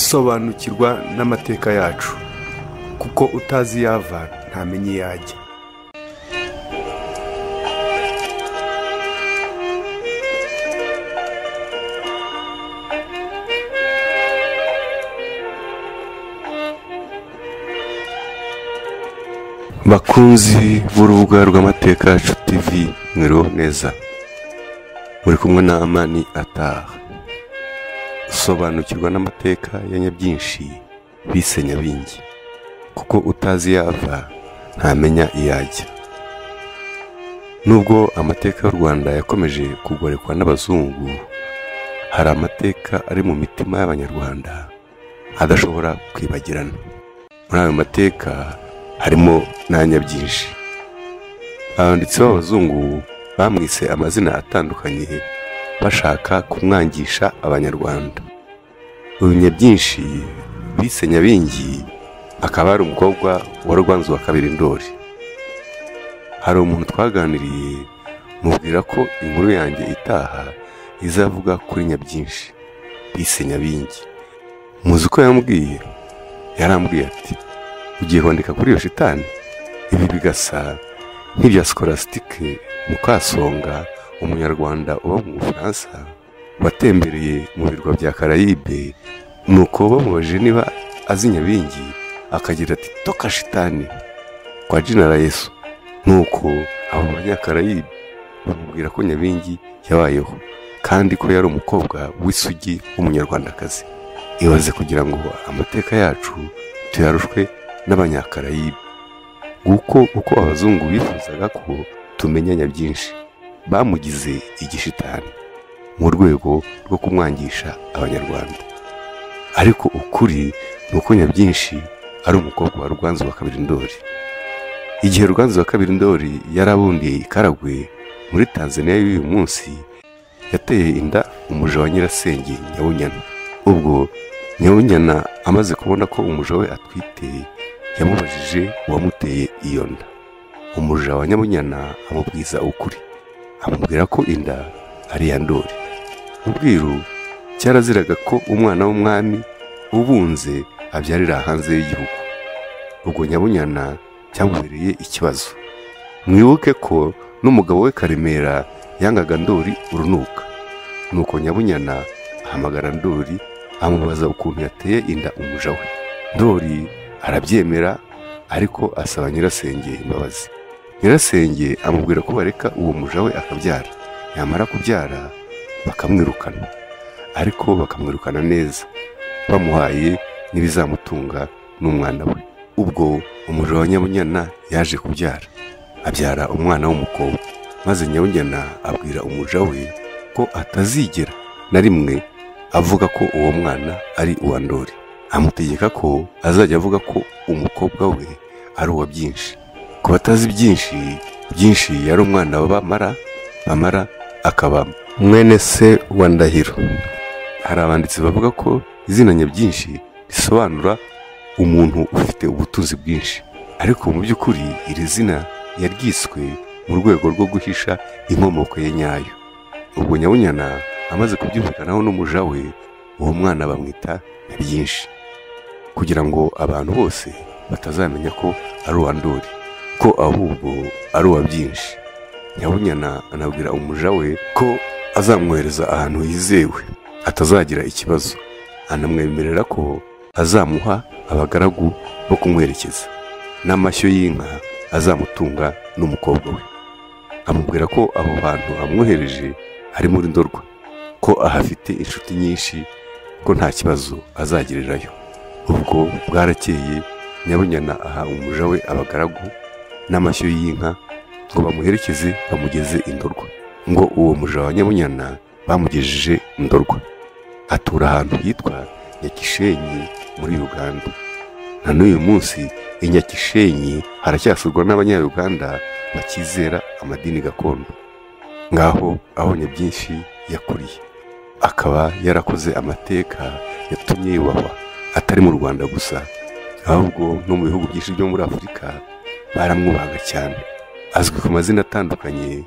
sobanukirwa n'amateka yacu kuko utazi iyo ava ntamenya iyo ajya bakunzi b'urubuga rw'amateka yacu tivi mwiriwe neza muri kumwe na amani ataha sobanukirwa n'amateka ya nyabwinshi bise nyabingi kuko utazi yava ntamenya iyo ajya nubwo amateka y'u rwanda yakomeje kugorekwa n'abazungu hari amateka ari mu mitima y'abanyarwanda adashobora kwibagirana muri ayo mateka harimo n'anya byinshi abanditsi b'abazungu bamwise amazina atandukanye bashaka kumwangisha abanyarwanda uyu nyabyinshi bise nyabingi akaba ari umukobwa wa rwanzu wa kabiri ndori hari umuntu twaganiriye mubwira ko inkuru yanjye itaha izavuga kuri nyabyinshi bise nyabingi muzi ko yambwiye yarambwiye ati ugiye hondeka kuri iyo shitani ibi bigasa nk'ibya sikorasitike mukasonga umunyarwanda uba mu bufaransa watembereye mu birwa bya karayibe nuko bamubajije niba azi nyabingi akagira ati toka shitani kwa jinara yesu nuko abo banyakarayibe bamubwira ko nyabingi yabayeho kandi ko yari umukobwa w'isugi w'umunyarwandakazi ibaze kugira ngo amateka yacu tuyarushwe n'abanyakarayibe nguko uko abazungu bifuzaga ko tumenyanya byinshi bamugize igishitani mu rwego rwo kumwangisha abanyarwanda ariko ukuri ni uko nyabwinshi ari umukobwa wa ruganzu wa kabiri ndori igihe ruganzu wa kabiri ndori yari abundiye i karagwe muri tanzania y'uyu munsi yateye inda umuja wa nyirasenge nyawunyana ubwo nyawunyana amaze kubona ko umuja we atwite yamubajije uwamuteye iyo nda umuja wa nyabunyana amubwiza ukuri amubwira ko inda ari iya ndori ubwiru cyaraziraga ko umwana w'umwami ubunze abyarira hanze y'igihugu ubwo nyabunyana cyamubereye ikibazo mwibuke ko n'umugabo we karemera yangaga ndori urunuka nuko nyabunyana ahamagara ndori amubaza ukuntu yateye inda umuja we ndori arabyemera ariko asaba nyirasenge imbabazi nyirasenge amubwira ko bareka uwo muja we akabyara yamara kubyara bakamwirukana ariko bakamwirukana neza bamuhaye n'ibizamutunga n'umwana we ubwo umuja wa nyabunyana yaje kubyara abyara umwana w'umukobwa maze nyabunyana abwira umuja we ko atazigera na rimwe avuga ko uwo mwana ari uwa ndori amutegeka ko azajya avuga ko umukobwa we ari uwa byinshi ku batazi byinshi byinshi yari umwana wa bamara bamara akaba mwene se wa ndahiro hari abanditsi bavuga ko izina nyabwinshi risobanura umuntu ufite ubutunzi bwinshi ariko mu by'ukuri iri zina yaryiswe mu rwego rwo guhisha inkomoko ye nyayo ubwo nyabunyana amaze kubyumvikanaho n'umuja we uwo mwana bamwita nyabwinshi kugira ngo abantu bose batazamenya ko ari uwa ndori ko ahubwo ari uwa byinshi nyabunyana anabwira umuja we ko azamwohereza ahantu hizewe atazagira ikibazo anamwemerera ko azamuha abagaragu bo kumwerekeza n'amashyo y'inka azamutunga n'umukobwa we amubwira ko abo bantu amwohereje ari muri ndorwa ko ahafite inshuti nyinshi ko nta kibazo azagirirayo ubwo bwarakeye nyabunyana aha umuja we abagaragu n'amashyo y'inka ngo bamuherekeze bamugeze indorwa ngo uwo muja wa nyabunyana bamugejeje indorwa atura ahantu hitwa nyakishenyi muri uganda na n'uyu munsi i nyakishenyi haracyasurwa n'abanyayuganda bakizera amadini gakondo ngaho abonye byinshi yakuriye akaba yarakoze amateka yatumye yubahwa atari mu rwanda gusa ahubwo no mu bihugu byinshi byo muri afurika baramwubahaga cyane azwi ku mazina atandukanye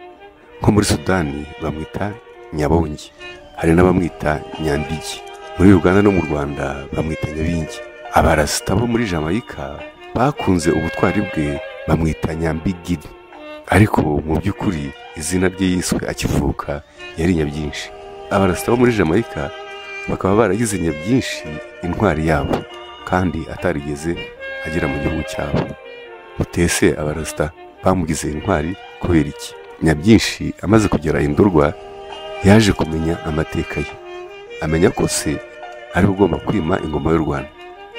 nko muri sudani bamwita nyabongi hari n'abamwita nyandigi muri uganda no mu rwanda bamwita nyabingi abarasita bo muri jamaica bakunze ubutwari bwe bamwita nyambigiri ariko mu by'ukuri izina rye yiswe akivuka yari nyabyinshi abarasita bo muri jamaica bakaba baragize nyabyinshi intwari yabo kandi atarigeze agera mu gihugu cyabo mutese abarasita bamugize intwari kubera iki nyabyinshi amaze kugera indurwa yaje kumenya amateka ye amenya ko se ari we ugomba kwima ingoma y'u rwanda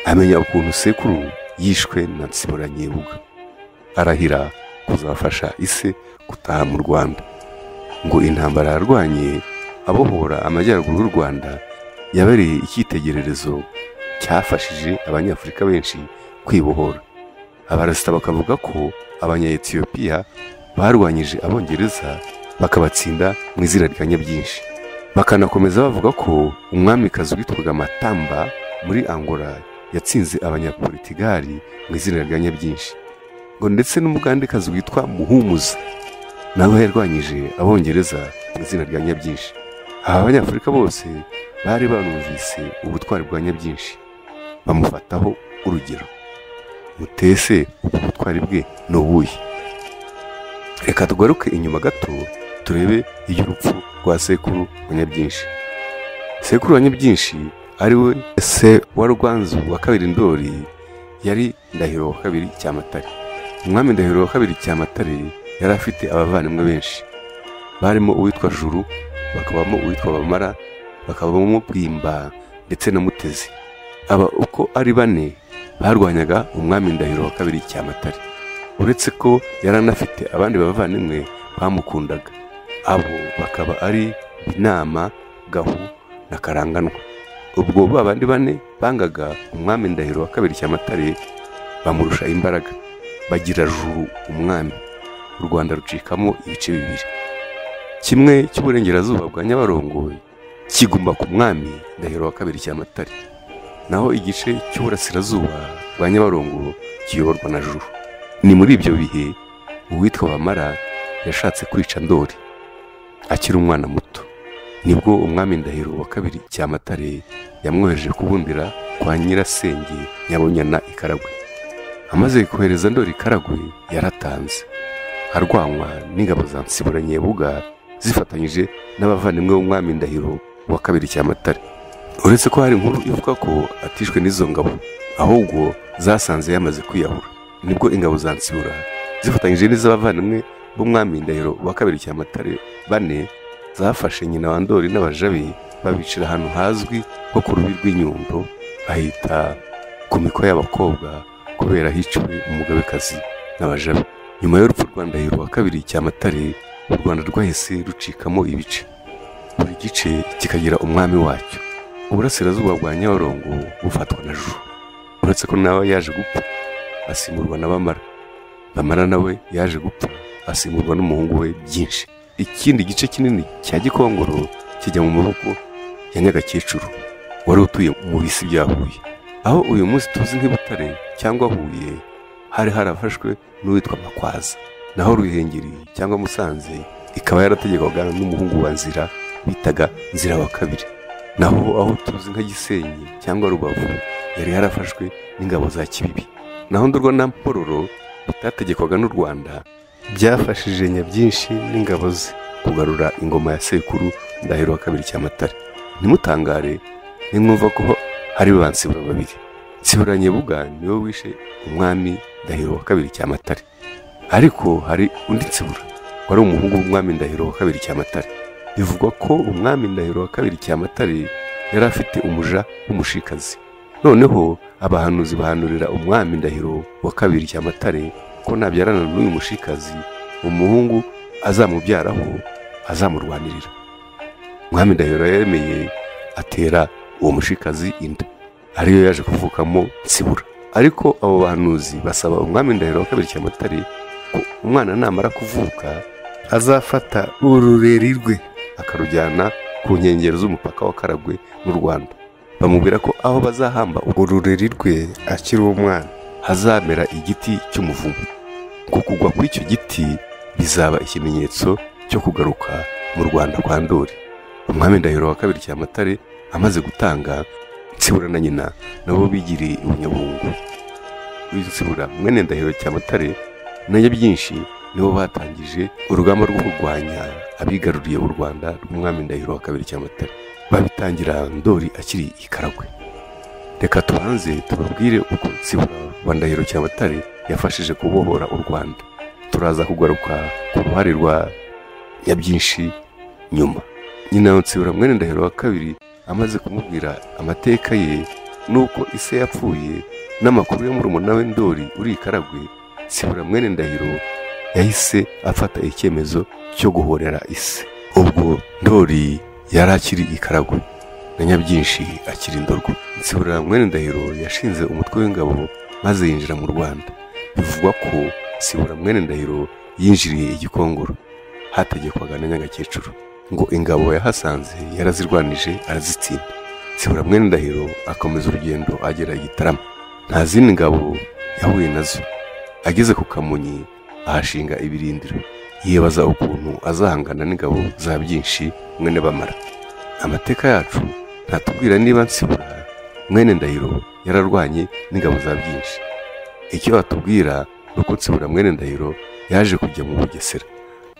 amenya ukuntu sekuru yishwe na nsibura nyibuga arahira kuzafasha ise gutaha mu rwanda ngo intambara yarwanye abohora amajyaruguru y'u rwanda yabereye icyitegererezo cyafashije abanyafurika benshi kwibohora abarasita bakavuga ko abanyayetiyopiya barwanyije abongereza bakabatsinda mu izina rya nyabyinshi bakanakomeza bavuga ko umwamikazi witwaga matamba muri angola yatsinze abanyapolitigari mu izina rya nyabyinshi ngo ndetse n'umugandekazi witwa muhumuza nawe yarwanyije abongereza mu izina rya nyabyinshi aba banyafurika bose bari banumvise ubutwari bwa nyabyinshi bamufataho urugero mutese ubwo butwari bwe ni ubuhe reka tugaruke inyuma gato turebe iby'urupfu rwa sekuru wa nyabyinshi sekuru wa nyabyinshi ari we se wa rwanzu wa kabiri ndori yari ndahiro wa kabiri cyamatare umwami ndahiro wa kabiri cyamatare yari afite abavandimwe benshi barimo uwitwa juru bakabamo uwitwa bamara bakabamo bwimba ndetse na mutezi aba uko ari bane barwanyaga umwami ndahiro wa kabiri cyamatare uretse ko yari anafite abandi bavandimwe bamukundaga abo bakaba ari inama gahu na karanganwa ubwo ba bandi bane bangaga umwami ndahiro wa kabiri cyamatare bamurusha imbaraga bagira juru umwami u rwanda rucikamo ibice bibiri kimwe cy'uburengerazuba bwa nyabarongo kiguma ku mwami ndahiro wa kabiri cyamatare naho igice cy'uburasirazuba bwa nyabarongo kiyoborwa na juru ni muri ibyo bihe uwitwa bamara yashatse kwica ndori akiri umwana muto nibwo umwami ndahiro wa kabiri cyamatare yamwoheje kubundira kwa nyirasenge nyabunyana i karagwe amaze kohereza ndori i karagwe yaratanze arwanywa n'ingabo za nsibura nyebuga zifatanyije n'abavandimwe b'umwami ndahiro wa kabiri cyamatare uretse ko hari inkuru ivuga ko atishwe n'izo ngabo ahubwo zasanze yamaze kwiyahura nibwo ingabo za nsibura zifatanyije n'iz'abavandimwe b'umwami ndahiro wa kabiri cyamatare bane zafashe nyina wa ndori n'abajabi babicira ahantu hazwi nko ku rubi rw'inyundo bahita ku miko y'abakobwa kubera hiciwe umugabekazi n'abajabi nyuma y'urupfu rwa ndahiro wa kabiri cyamatare u rwanda rwahise rucikamo ibice buri gice kikagira umwami wacyo uburasirazuba bwa nyabarongo bufatwa na juru uretse ko nawe yaje gupfa asimurwa na bamara bamara nawe yaje gupfa asimurwa n'umuhungu we byinshi ikindi gice kinini cya gikongoro kijya mu maboko ya nyagakecuru wari utuye mu bisi bya huye aho uyu munsi tuzi nk'i butare cyangwa huye hari harafashwe n'uwitwa makwaza naho ruhengeri cyangwa musanze ikaba yarategekwaga n'umuhungu wa nzira bitaga nzira wa kabiri naho aho tuzi nka gisenyi cyangwa rubavu yari yarafashwe n'ingabo za kibibi naho ndurwa na mpororo bitategekwaga n'u rwanda byafashije nyabyinshi n'ingabo ze kugarura ingoma ya sekuru ndahiro wa kabiri cyamatare ntimutangare nimwumva ko hari ba nsibura babiri nsibura nyebuga niwe wishe umwami ndahiro wa kabiri cyamatare ariko hari undi nsibura wari umuhungu w'umwami ndahiro wa kabiri cyamatare bivugwa ko umwami ndahiro wa kabiri cyamatare yari afite umuja w'umushikazi noneho abahanuzi bahanurira umwami ndahiro wa kabiri cyamatare ko nabyarana n'uyu mushikazi umuhungu azamubyaraho azamurwanirira umwami ndahiro yaremeye atera uwo mushikazi inda ariyo yaje kuvukamo nsibura ariko abo bahanuzi basaba umwami ndahiro wa kabiri cyamatare ko umwana namara kuvuka azafata urureri rwe akarujyana ku nkengero z'umupaka wa karagwe n'u rwanda bamubwira ko aho bazahamba urureri rwe akiri umwana hazamera igiti cy'umuvumu ngo kugwa kw'icyo giti bizaba ikimenyetso cyo kugaruka mu rwanda kwa ndori umwami ndahiro wa kabiri cyamatare amaze gutanga Nsibura na nyina nabo bigiriye ubunyabungu Nsibura mwene ndahiro Cyamatare na Nyabyinshi nibo batangije urugamba rwo kurwanya abigaruriye u Rwanda rw'umwami Ndahiro wa kabiri Cyamatare babitangira Ndori akiri i Karagwe reka tubanze tubabwire uko Nsibura wa Ndahiro Cyamatare yafashije kubohora u Rwanda turaza kugaruka ku ruhare rwa Nyabyinshi nyuma nyina Nsibura mwene Ndahiro wa kabiri amaze kumubwira amateka ye n'uko ise yapfuye n'amakuru yo murumuna we Ndori uri i Karagwe Nsibura mwene Ndahiro yahise afata icyemezo cyo guhorera ise ubwo Ndori yari akiri i Karagwe na Nyabyinshi akiri Ndorwa Nsibura mwene Ndahiro yashinze umutwe w'ingabo maze yinjira mu Rwanda bivugwa ko Nsibura mwene Ndahiro yinjiriye igikongoro hategekwaga na nyagakecuru ngo ingabo yahasanze yarazirwanije arazitsinda Nsibura mwene Ndahiro akomeza urugendo agera i Gitarama nta zindi ngabo yahuye nazo ageze ku Kamonyi ahashinga ibirindiro yibaza ukuntu azahangana n'ingabo za byinshi mwene bamara amateka yacu ntatubwira niba Nsibura mwene Ndahiro yararwanye n'ingabo za byinshi icyo batubwira ni uko Nsibura mwene Ndahiro yaje kujya mu Bugesera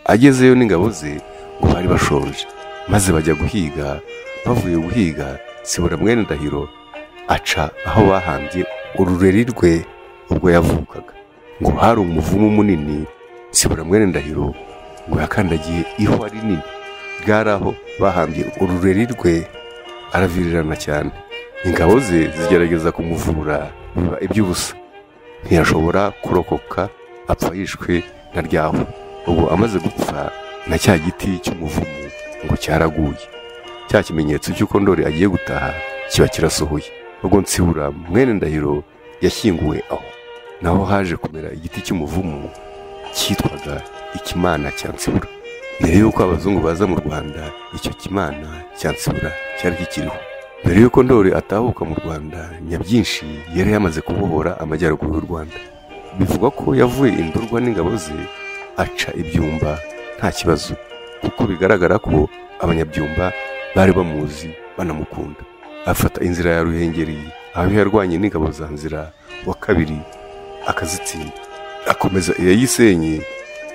agezeyo n'ingabo ze ngo bari bashonje maze bajya guhiga bavuye guhiga Nsibura mwene Ndahiro aca aho bahambye urureri rwe ubwo yavukaga ngo hari umuvumu munini Nsibura mwene Ndahiro ngo yakandagiye ihwa rinini bwari aho bahambye urureri rwe aravirirana cyane ingabo ze zigerageza kumuvura biba iby'ubusa ntiyashobora kurokoka apfa yishwe na ryaho ubu amaze gupfa na cya giti cy'umuvumu ngo cyaraguye cya kimenyetso cy'uko ndori agiye gutaha kiba kirasohoye ubwo nsibura mwene ndahiro yashyinguwe aho naho haje kumera igiti cy'umuvumu cyitwaga ikimana cya nsibura mbere y'uko abazungu baza mu rwanda icyo kimana cya nsibura cyari kikiriho mbere y'uko ndori atahuka mu rwanda nyabyinshi yari yamaze kubohora amajyaruguru y'u rwanda bivugwa ko yavuye indurwa n'ingabo ze aca ibyumba nta kibazo kuko bigaragara ko abanyabyumba bari bamuzi banamukunda afata inzira ya ruhengeri aho yarwanye n'ingabo za nzira wa kabiri akazitsinda akomeza iya yisenye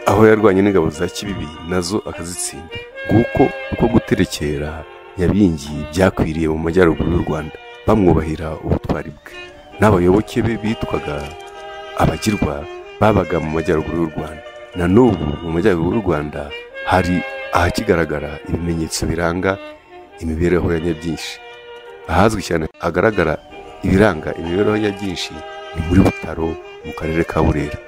aho yarwanye n'ingabo za kibibi nazo akazitsinda nguko uko guterekera yabingi byakwiriye mu majyaruguru y'u rwanda bamwubahira ubutwari bwe n'abayoboke be bitwaga abagirwa babaga mu majyaruguru y'u rwanda na n'ubu mu majyaruguru y'u rwanda hari ahakigaragara ibimenyetso biranga imibereho ya nyabyinshi ahazwi cyane hagaragara ibiranga imibereho ya byinshi ni muri butaro mu karere ka burera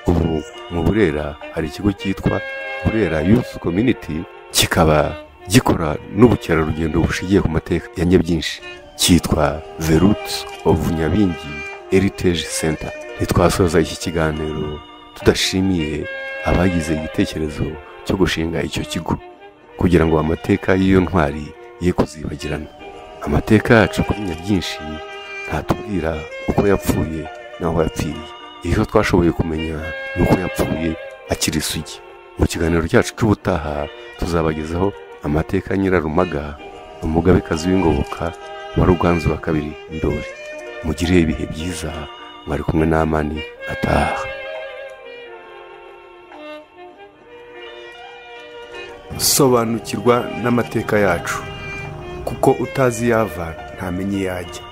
ubu mu burera hari ikigo cyitwa burera youth community kikaba gikora n'ubukerarugendo bushingiye ku mateka ya nyabyinshi cyitwa the roots of nyabingi heritage center ntitwasoza iki kiganiro tudashimiye abagize igitekerezo cyo gushinga icyo kigo kugira ngo amateka y'iyo ntwari ye kuzibagirana amateka yacu kuri nyabyinshi ntatubwira uko yapfuye n'aho yapfiriye icyo twashoboye kumenya ni uko yapfuye akiri isugi mu kiganiro cyacu cy'ubutaha tuzabagezaho amateka ya nyirarumaga umugabekazi w'ingoboka wa ruganzu wa kabiri ndori mugire ibihe byiza mwari kumwe n'amani ataha sobanukirwa n'amateka yacu kuko utazi yava ntamenye iyo ajya